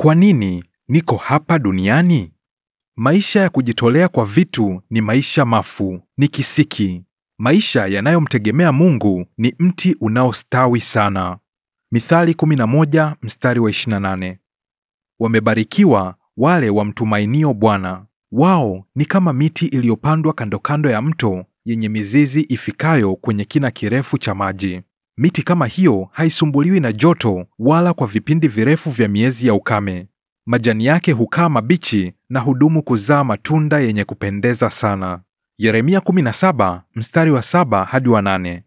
Kwa nini niko hapa duniani? Maisha ya kujitolea kwa vitu ni maisha mafu, ni kisiki. Maisha yanayomtegemea Mungu ni mti unaostawi sana. Mithali 11 mstari wa 28. Wamebarikiwa wale wamtumainio Bwana. Wao ni kama miti iliyopandwa kando kando ya mto yenye mizizi ifikayo kwenye kina kirefu cha maji. Miti kama hiyo haisumbuliwi na joto wala kwa vipindi virefu vya miezi ya ukame. Majani yake hukaa mabichi na hudumu kuzaa matunda yenye kupendeza sana. Yeremia 17 mstari wa 7 hadi wa 8.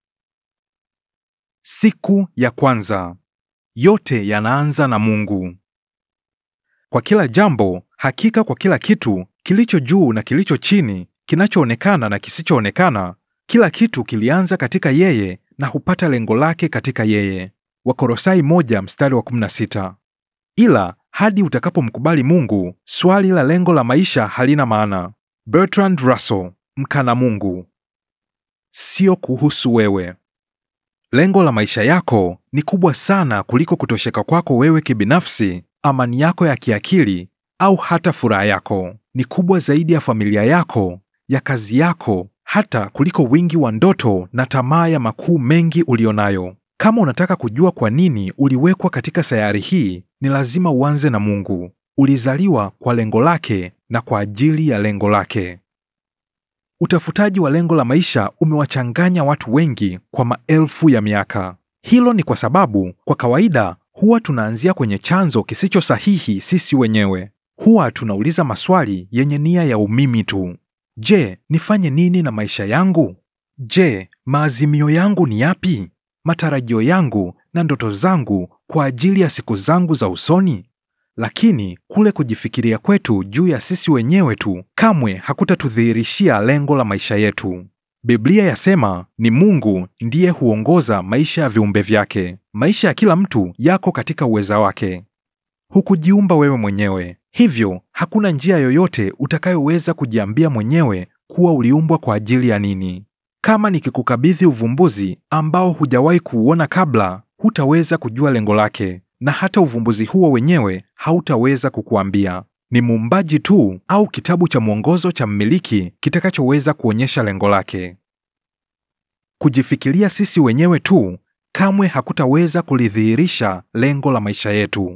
Siku ya kwanza. Yote yanaanza na Mungu. Kwa kila jambo, hakika kwa kila kitu kilicho juu na kilicho chini, kinachoonekana na kisichoonekana, kila kitu kilianza katika yeye na hupata lengo lake katika yeye. Wakorosai moja mstari wa 16. Ila hadi utakapomkubali Mungu, swali la lengo la maisha halina maana. Bertrand Russell, mkana Mungu. Sio kuhusu wewe. Lengo la maisha yako ni kubwa sana kuliko kutosheka kwako wewe kibinafsi, amani yako ya kiakili au hata furaha yako. Ni kubwa zaidi ya familia yako, ya kazi yako, hata kuliko wingi wa ndoto na tamaa ya makuu mengi ulionayo. Kama unataka kujua kwa nini uliwekwa katika sayari hii, ni lazima uanze na Mungu. Ulizaliwa kwa lengo lake na kwa ajili ya lengo lake. Utafutaji wa lengo la maisha umewachanganya watu wengi kwa maelfu ya miaka. Hilo ni kwa sababu kwa kawaida huwa tunaanzia kwenye chanzo kisicho sahihi sisi wenyewe. Huwa tunauliza maswali yenye nia ya umimi tu. Je, nifanye nini na maisha yangu? Je, maazimio yangu ni yapi? Matarajio yangu na ndoto zangu kwa ajili ya siku zangu za usoni? Lakini kule kujifikiria kwetu juu ya sisi wenyewe tu kamwe hakutatudhihirishia lengo la maisha yetu. Biblia yasema ni Mungu ndiye huongoza maisha ya viumbe vyake. Maisha ya kila mtu yako katika uweza wake. Hukujiumba wewe mwenyewe, hivyo hakuna njia yoyote utakayoweza kujiambia mwenyewe kuwa uliumbwa kwa ajili ya nini. Kama nikikukabidhi uvumbuzi ambao hujawahi kuuona kabla, hutaweza kujua lengo lake, na hata uvumbuzi huo wenyewe hautaweza kukuambia. Ni muumbaji tu au kitabu cha mwongozo cha mmiliki kitakachoweza kuonyesha lengo lake. Kujifikiria sisi wenyewe tu kamwe hakutaweza kulidhihirisha lengo la maisha yetu.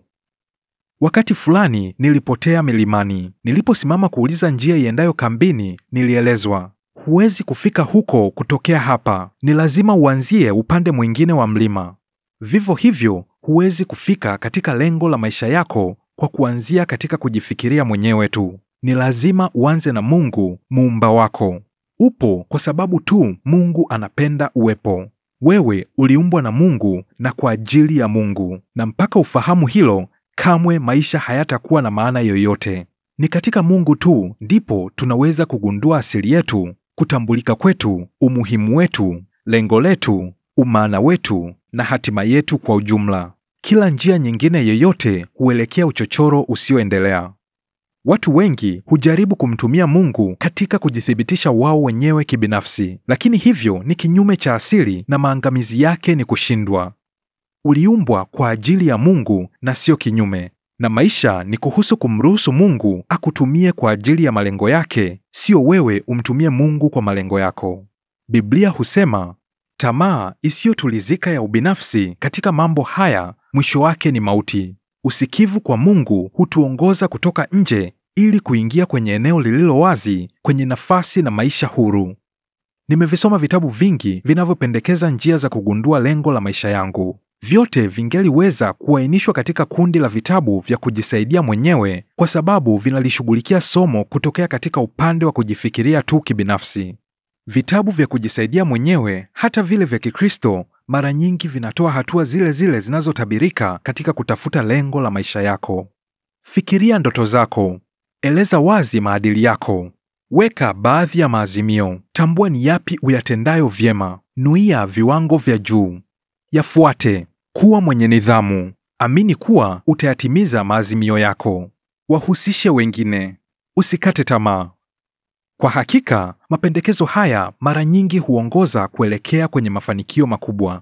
Wakati fulani nilipotea milimani. Niliposimama kuuliza njia iendayo kambini, nilielezwa, huwezi kufika huko kutokea hapa, ni lazima uanzie upande mwingine wa mlima. Vivyo hivyo, huwezi kufika katika lengo la maisha yako kwa kuanzia katika kujifikiria mwenyewe tu. Ni lazima uanze na Mungu muumba wako. Upo kwa sababu tu Mungu anapenda uwepo. Wewe uliumbwa na Mungu na kwa ajili ya Mungu, na mpaka ufahamu hilo, kamwe maisha hayatakuwa na maana yoyote. Ni katika Mungu tu ndipo tunaweza kugundua asili yetu, kutambulika kwetu, umuhimu wetu, lengo letu, umaana wetu na hatima yetu kwa ujumla. Kila njia nyingine yoyote huelekea uchochoro usioendelea. Watu wengi hujaribu kumtumia Mungu katika kujithibitisha wao wenyewe kibinafsi, lakini hivyo ni kinyume cha asili na maangamizi yake ni kushindwa. Uliumbwa kwa ajili ya Mungu na sio kinyume, na maisha ni kuhusu kumruhusu Mungu akutumie kwa ajili ya malengo yake, sio wewe umtumie Mungu kwa malengo yako. Biblia husema tamaa isiyotulizika ya ubinafsi katika mambo haya mwisho wake ni mauti. Usikivu kwa Mungu hutuongoza kutoka nje ili kuingia kwenye eneo lililo wazi, kwenye nafasi na maisha huru. Nimevisoma vitabu vingi vinavyopendekeza njia za kugundua lengo la maisha yangu. Vyote vingeliweza kuainishwa katika kundi la vitabu vya kujisaidia mwenyewe kwa sababu vinalishughulikia somo kutokea katika upande wa kujifikiria tu kibinafsi. Vitabu vya kujisaidia mwenyewe, hata vile vya Kikristo, mara nyingi vinatoa hatua zile zile zinazotabirika katika kutafuta lengo la maisha yako. Fikiria ndoto zako, eleza wazi maadili yako, weka baadhi ya maazimio, tambua ni yapi uyatendayo vyema, nuia viwango vya juu, yafuate, kuwa mwenye nidhamu, amini kuwa utayatimiza maazimio yako, wahusishe wengine, usikate tamaa. Kwa hakika, mapendekezo haya mara nyingi huongoza kuelekea kwenye mafanikio makubwa.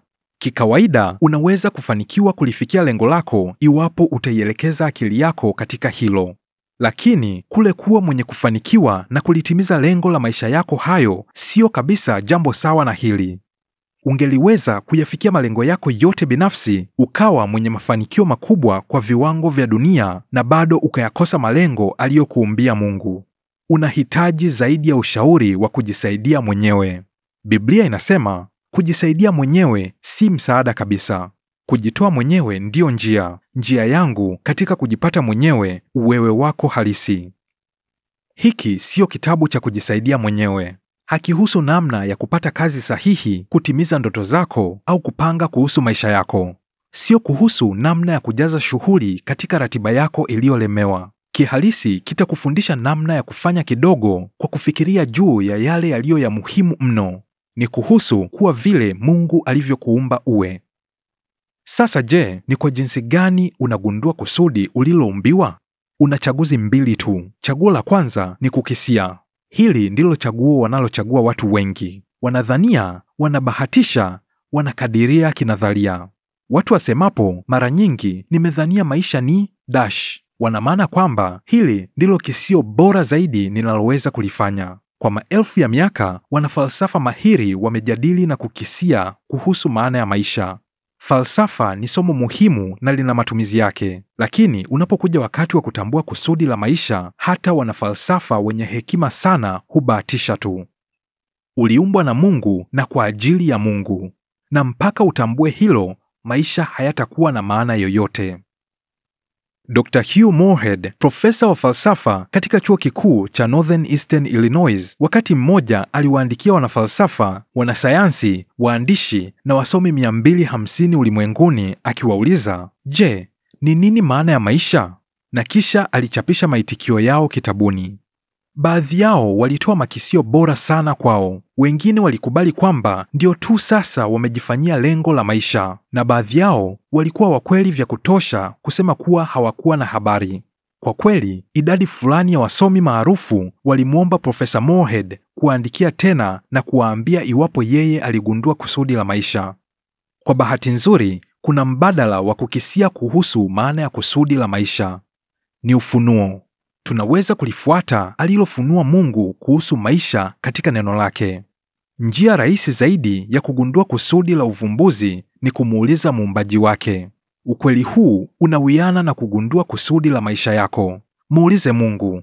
Kikawaida, unaweza kufanikiwa kulifikia lengo lako iwapo utaielekeza akili yako katika hilo. Lakini kule kuwa mwenye kufanikiwa na kulitimiza lengo la maisha yako hayo siyo kabisa jambo sawa na hili. Ungeliweza kuyafikia malengo yako yote binafsi, ukawa mwenye mafanikio makubwa kwa viwango vya dunia na bado ukayakosa malengo aliyokuumbia Mungu. Unahitaji zaidi ya ushauri wa kujisaidia mwenyewe. Biblia inasema kujisaidia mwenyewe si msaada kabisa. Kujitoa mwenyewe ndiyo njia, njia yangu katika kujipata mwenyewe, uwewe wako halisi. Hiki siyo kitabu cha kujisaidia mwenyewe. Hakihusu namna ya kupata kazi sahihi, kutimiza ndoto zako au kupanga kuhusu maisha yako. Sio kuhusu namna ya kujaza shughuli katika ratiba yako iliyolemewa. Kihalisi kitakufundisha namna ya kufanya kidogo kwa kufikiria juu ya yale yaliyo ya muhimu mno. Ni kuhusu kuwa vile Mungu alivyokuumba uwe. Sasa je, ni kwa jinsi gani unagundua kusudi uliloumbiwa? Una chaguzi mbili tu. Chaguo la kwanza ni kukisia. Hili ndilo chaguo wanalochagua watu wengi. Wanadhania, wanabahatisha, wanakadiria kinadharia. Watu wasemapo mara nyingi nimedhania maisha ni dash, wana maana kwamba hili ndilo kisio bora zaidi ninaloweza kulifanya. Kwa maelfu ya miaka, wanafalsafa mahiri wamejadili na kukisia kuhusu maana ya maisha. Falsafa ni somo muhimu na lina matumizi yake, lakini unapokuja wakati wa kutambua kusudi la maisha, hata wanafalsafa wenye hekima sana hubahatisha tu. Uliumbwa na Mungu na kwa ajili ya Mungu, na mpaka utambue hilo, maisha hayatakuwa na maana yoyote. Dr. Hugh Moorhead, profesa wa falsafa katika chuo kikuu cha Northern Eastern Illinois, wakati mmoja aliwaandikia wanafalsafa, wanasayansi, waandishi na wasomi 250 ulimwenguni akiwauliza, je, ni nini maana ya maisha? Na kisha alichapisha maitikio yao kitabuni. Baadhi yao walitoa makisio bora sana kwao, wengine walikubali kwamba ndio tu sasa wamejifanyia lengo la maisha, na baadhi yao walikuwa wakweli vya kutosha kusema kuwa hawakuwa na habari. Kwa kweli, idadi fulani ya wasomi maarufu walimwomba Profesa Moorhead kuwaandikia tena na kuwaambia iwapo yeye aligundua kusudi la maisha. Kwa bahati nzuri, kuna mbadala wa kukisia kuhusu maana ya kusudi la maisha. Ni ufunuo. Tunaweza kulifuata alilofunua Mungu kuhusu maisha katika neno lake. Njia rahisi zaidi ya kugundua kusudi la uvumbuzi ni kumuuliza muumbaji wake. Ukweli huu unawiana na kugundua kusudi la maisha yako. Muulize Mungu.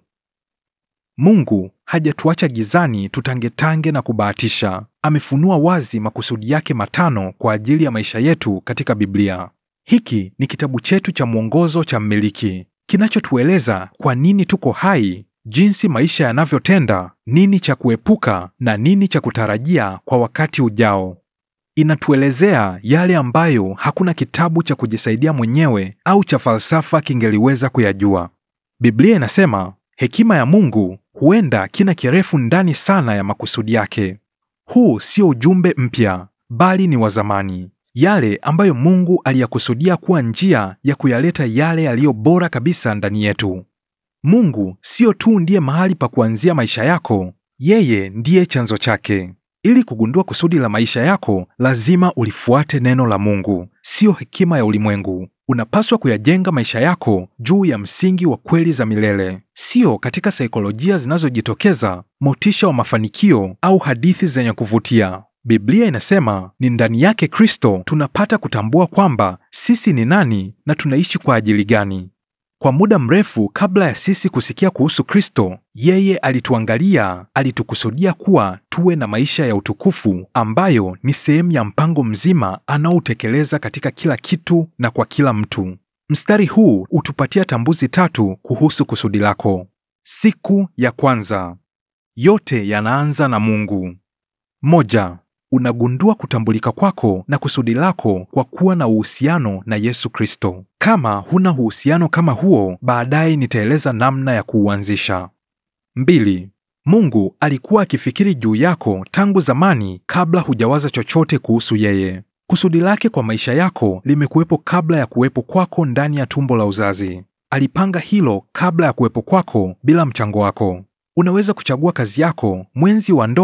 Mungu hajatuacha gizani tutangetange na kubahatisha. Amefunua wazi makusudi yake matano kwa ajili ya maisha yetu katika Biblia. Hiki ni kitabu chetu cha mwongozo cha mmiliki kinachotueleza kwa nini tuko hai, jinsi maisha yanavyotenda, nini cha kuepuka na nini cha kutarajia kwa wakati ujao. Inatuelezea yale ambayo hakuna kitabu cha kujisaidia mwenyewe au cha falsafa kingeliweza kuyajua. Biblia inasema hekima ya Mungu huenda kina kirefu ndani sana ya makusudi yake. Huu sio ujumbe mpya, bali ni wa zamani yale ambayo Mungu aliyakusudia kuwa njia ya kuyaleta yale yaliyo bora kabisa ndani yetu. Mungu sio tu ndiye mahali pa kuanzia maisha yako, yeye ndiye chanzo chake. Ili kugundua kusudi la maisha yako, lazima ulifuate neno la Mungu, siyo hekima ya ulimwengu. Unapaswa kuyajenga maisha yako juu ya msingi wa kweli za milele, sio katika saikolojia zinazojitokeza, motisha wa mafanikio au hadithi zenye kuvutia. Biblia inasema ni ndani yake Kristo tunapata kutambua kwamba sisi ni nani na tunaishi kwa ajili gani. Kwa muda mrefu kabla ya sisi kusikia kuhusu Kristo, yeye alituangalia, alitukusudia kuwa tuwe na maisha ya utukufu ambayo ni sehemu ya mpango mzima anaoutekeleza katika kila kitu na kwa kila mtu. Mstari huu hutupatia tambuzi tatu kuhusu kusudi lako. Siku ya kwanza, yote yanaanza na Mungu. Moja, unagundua kutambulika kwako na kusudi lako kwa kuwa na uhusiano na Yesu Kristo. Kama huna uhusiano kama huo, baadaye nitaeleza namna ya kuuanzisha. Mbili, Mungu alikuwa akifikiri juu yako tangu zamani kabla hujawaza chochote kuhusu yeye. Kusudi lake kwa maisha yako limekuwepo kabla ya kuwepo kwako ndani ya tumbo la uzazi. Alipanga hilo kabla ya kuwepo kwako bila mchango wako. Unaweza kuchagua kazi yako, mwenzi wa ndoa,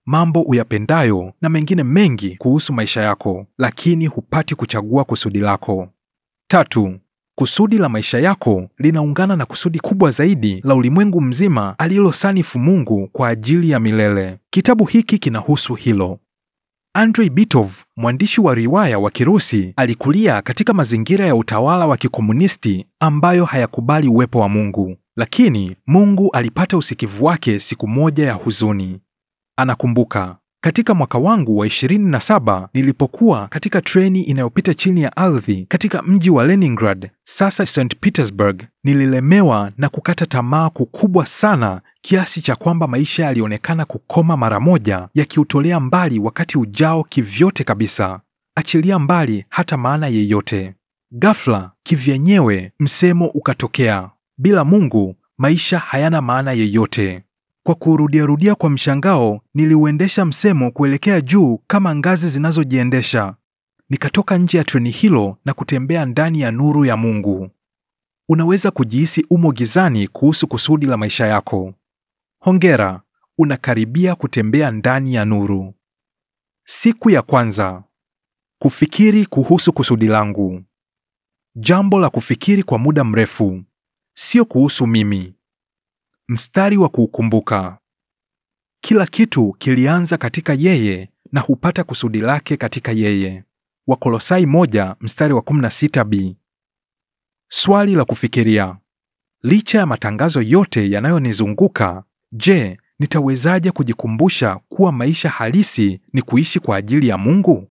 mambo uyapendayo na mengine mengi kuhusu maisha yako, lakini hupati kuchagua kusudi lako. Tatu, kusudi la maisha yako linaungana na kusudi kubwa zaidi la ulimwengu mzima alilosanifu Mungu kwa ajili ya milele. Kitabu hiki kinahusu hilo. Andrei Bitov, mwandishi wa riwaya wa Kirusi, alikulia katika mazingira ya utawala wa kikomunisti ambayo hayakubali uwepo wa Mungu. Lakini Mungu alipata usikivu wake siku moja ya huzuni. Anakumbuka, katika mwaka wangu wa 27 nilipokuwa katika treni inayopita chini ya ardhi katika mji wa Leningrad, sasa St Petersburg, nililemewa na kukata tamaa kukubwa sana kiasi cha kwamba maisha yalionekana kukoma mara moja, yakiutolea mbali wakati ujao kivyote kabisa, achilia mbali hata maana yeyote. Ghafla kivyenyewe msemo ukatokea, bila Mungu maisha hayana maana yeyote. Kwa kurudiarudia kwa mshangao, niliuendesha msemo kuelekea juu kama ngazi zinazojiendesha. Nikatoka nje ya treni hilo na kutembea ndani ya nuru ya Mungu. Unaweza kujihisi umo gizani kuhusu kusudi la maisha yako. Hongera, unakaribia kutembea ndani ya nuru. Siku ya kwanza. Kufikiri kuhusu kusudi langu. Jambo la kufikiri kwa muda mrefu, sio kuhusu mimi. Mstari wa kuukumbuka. Kila kitu kilianza katika yeye na hupata kusudi lake katika yeye. Wakolosai moja mstari wa 16b. Swali la kufikiria. Licha ya matangazo yote yanayonizunguka, je, nitawezaje kujikumbusha kuwa maisha halisi ni kuishi kwa ajili ya Mungu?